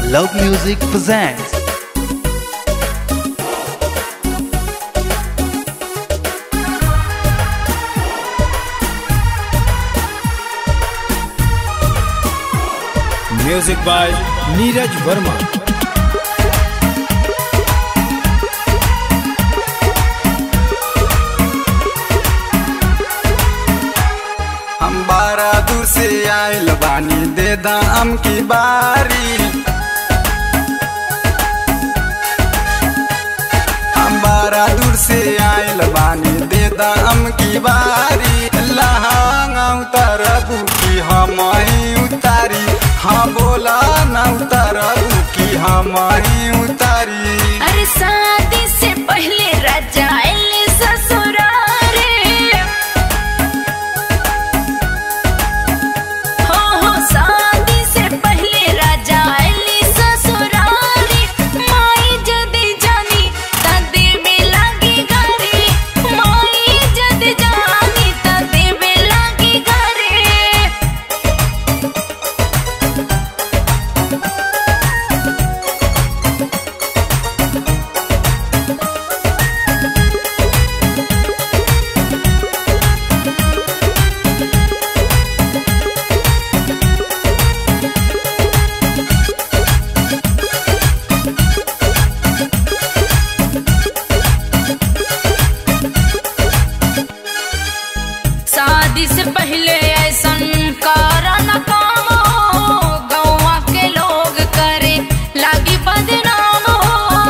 Love Music presents music by Neeraj Verma हम बारा दूर से आयल बानी दे दाम की बारी हम बारा दूर से आयल बानी दे दाम की बारी लहांगा उतरबू की हम ही उतारी हाँ बोला न उतरबू की हम ही उतारी अरे शादी से पहले राजा आइले ससुरारे हो हो शादी से पहले राजा आइले ससुरारे माई जदी जानी त देवे लागी घरे माई जदी जानी त देवे लागी घरे शादी से पहले ऐसन करा न काम हो गौवा के लोग करे लागी बदनाम हो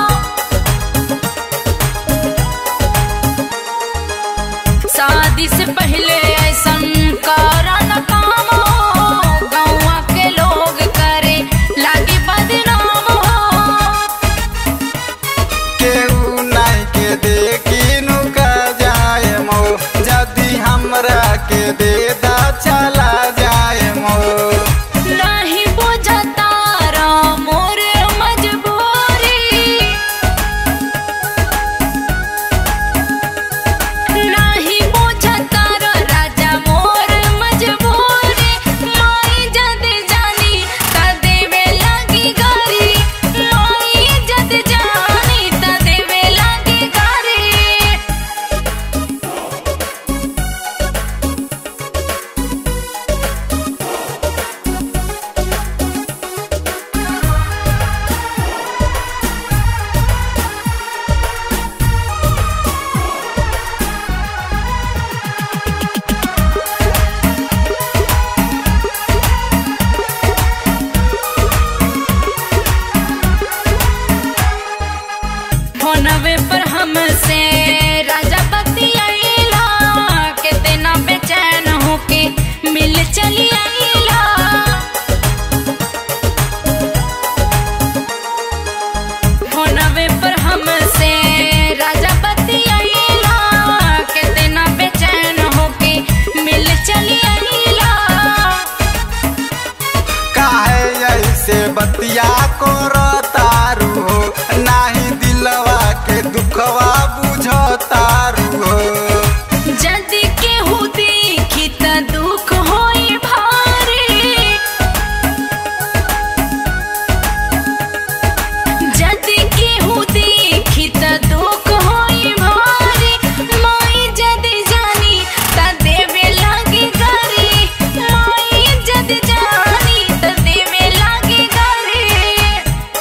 शादी से पहले ऐसन करा न काम हो गौवा के लोग करे लागी बदनाम हो केहू नहीं के देखी नुका जाए मो जदि हमरा के दे दा चला जाए मो नहीं बुझता रा मोर मजबूरी नहीं बुझता रा राजा मोर मजबूरी माई जद जानी त देवे लागी गारी माई जद जानी त देवे लागी गारी फोनवे पर हमसे राजा बतियाइला कितना बेचैन होके मिल चली आइला फोनवे पर हमसे राजा बतियाइला कितना बेचैन होके मिल चली आइला काहे ऐसे बतिया को तारू हो नाही दिलवा के दुखवा बुझो तारू हो जदि केहू देखी त दुख होई भारी जदि केहू देखी त दुख होई भारी माई जदि जानी त देवे लागी गारी माई जदि जानी त देवे लागी गारी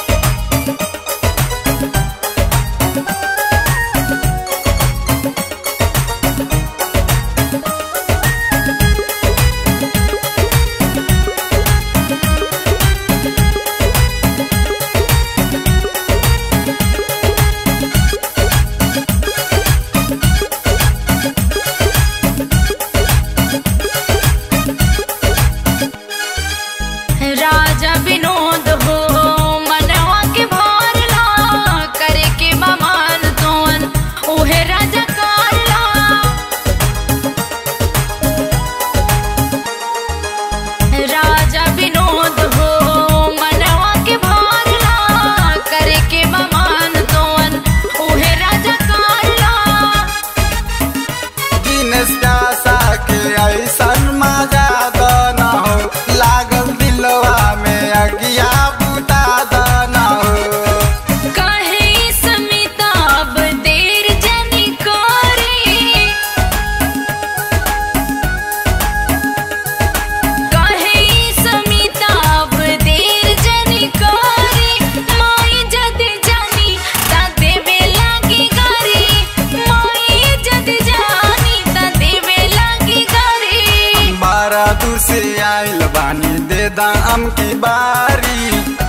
से आइल बानी दे दाम की बारी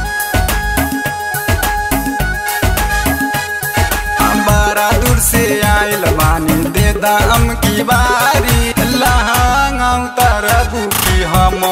बड़ा दूर से आइल बानी दे दाम की बारी लहंगा उतर बुकी हम